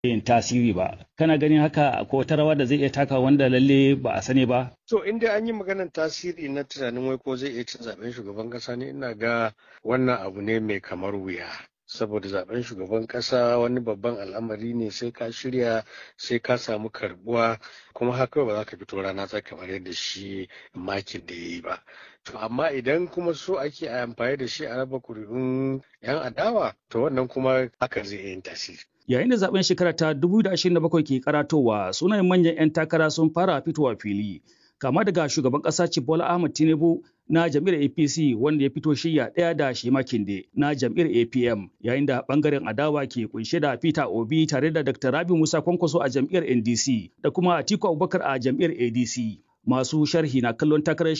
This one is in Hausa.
yin tasiri ba kana ganin haka ko wata rawa da zai iya taka wanda lalle ba a sani ba to in dai an yi maganar tasiri na tunanin wai ko zai iya cin zaben shugaban kasa ne ina ga wannan abu ne mai kamar wuya saboda zaben shugaban kasa wani babban al'amari ne sai ka shirya sai ka samu karbuwa kuma haka ba za ka fito rana ta kamar yadda shi makin da ya yi ba to amma idan kuma so ake a amfani da shi a raba kuri'un yan adawa to wannan kuma haka zai yin tasiri yayin da zaben shekara ta 2027 ke karatowa sunayen manyan 'yan takara sun fara fitowa fili kama daga shugaban ƙasa Bola Ahmed Tinubu na jam'iyyar APC wanda ya fito shirya ɗaya da Shema Kinde na jam'iyyar APM yayin da ɓangaren adawa ke kunshe da Peter Obi tare da Dr. Rabi Musa Kwankwaso a jam'iyyar NDC da kuma Atiku Abubakar a jam'iyyar ADC. Masu sharhi na kallon takarar